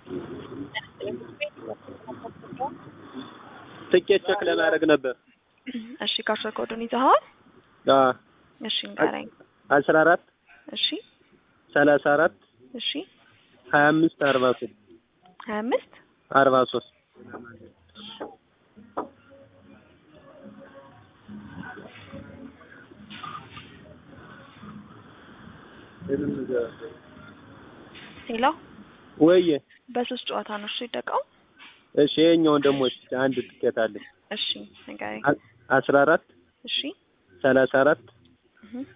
ትኬት ቼክ ለማድረግ ነበር። እሺ ካርድ ኮዱን ይዘኸዋል? አዎ እሺ ንገረኝ። አስራ አራት እሺ ሰላሳ አራት እሺ ሀያ አምስት አርባ ሶስት ሀያ አምስት አርባ ሶስት ሌላ ወይዬ በሶስት ጨዋታ ነው እሱ ይጠቃው። እሺ ይኸኛውን ደግሞ እስኪ አንድ ትኬት አለኝ እሺ ንገረኝ። አ- አስራ አራት እሺ ሰላሳ አራት እህ